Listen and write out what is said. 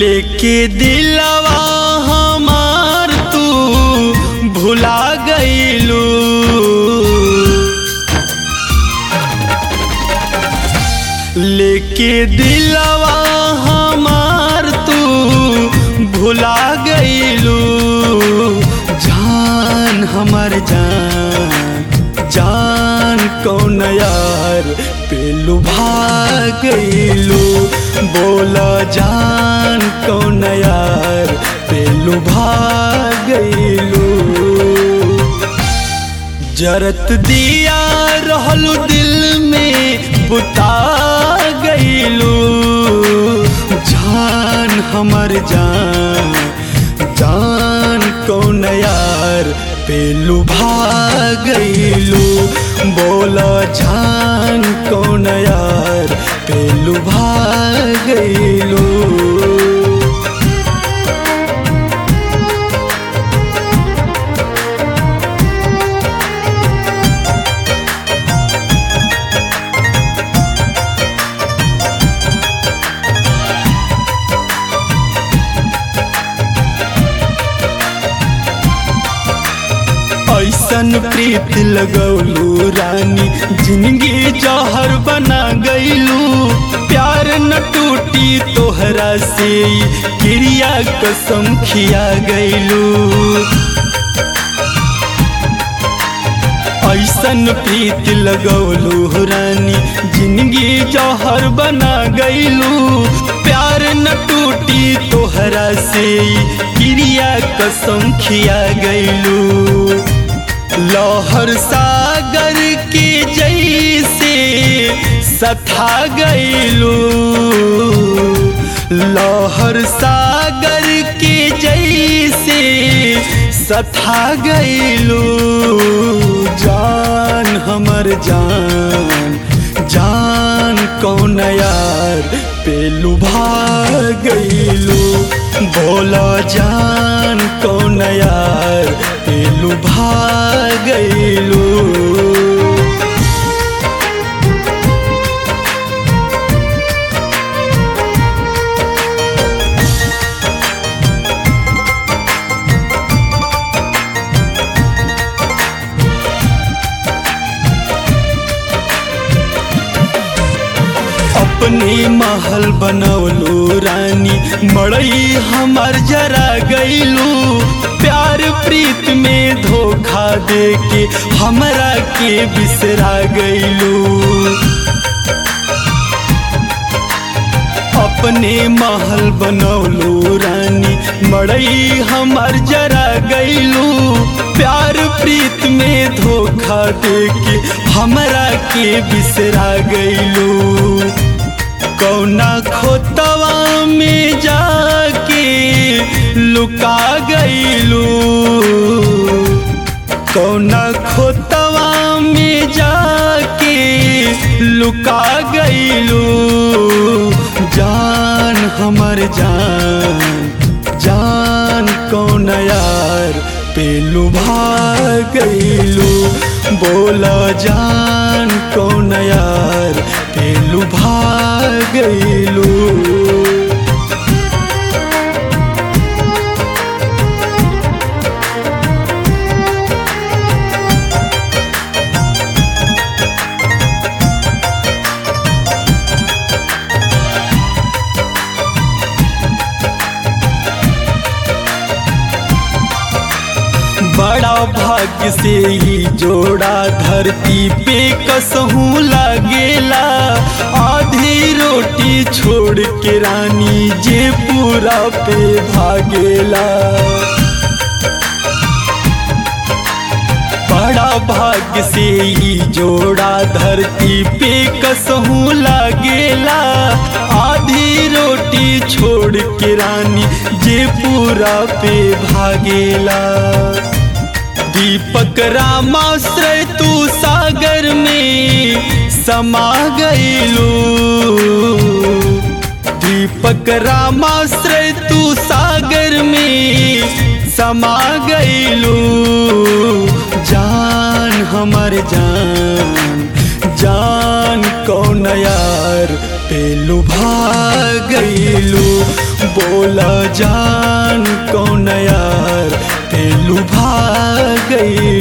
लेके दिलवा हमार तू भुला गईलू लेके दिलवा हमार तू भुला गईलू जान हमर जान जान कौन यार पेलू भाग गईलू बोला जान कौन यार पेलू भाग गईलू जरत दिया रहलू दिल में बुता गईलू जान हमर जान जान कौन यार पेलू भाग गईलू बोला जान कौन यार पेलू भाग गईलू ऐसन प्रीत लगौलू रानी जिंदगी जहर बना गईलू प्यार न टूटी तोहरा से क्रिया कसम खिया गईलू ऐसन प्रीत लगौलू रानी जिंदगी जहर बना गईलू प्यार न टूटी तोहरा से क्रिया कसम खिया गईलू लहर सागर के जैसे सथा गईलू लहर सागर के जैसे सथा गईलू जान हमर जान जान कौन यार पेलू भाग गईलू बोला जान कौन यार पेलू भाग गईलू अपने महल बनौलू रानी मड़ई हमर जरा गईलू प्यार प्रीत में धोखा दे के हमरा के बिसरा गईलू अपने महल बनौलू रानी मड़ई हमर जरा गईलू प्यार प्रीत में धोखा दे के हमरा के बिसरा गईलू कौना खोतवा में जाके लुका गईलू कौना खोतवा में जाके लुका गईलू जान हमर जान जान कौन यार पेलू भाग गईलू बोला जान कौन यार पेलू भाग गईलू बड़ा भाग्य से ही जोड़ा धरती पे कसहूँ लागेला आधी रोटी छोड़ के रानी जे पूरा पे भागेला बड़ा भाग्य से ही जोड़ा धरती पे कसहूँ लागेला आधी रोटी छोड़ के रानी जे पूरा पे भागेला दीपक रामाश्रय तू सागर में समा गईलू दीपक रामाश्रय तू सागर में समा गईलू जान हमर जान जान कौन यार पेलू भाग गईलू बोला जान कौन यार ते लुभा गईलू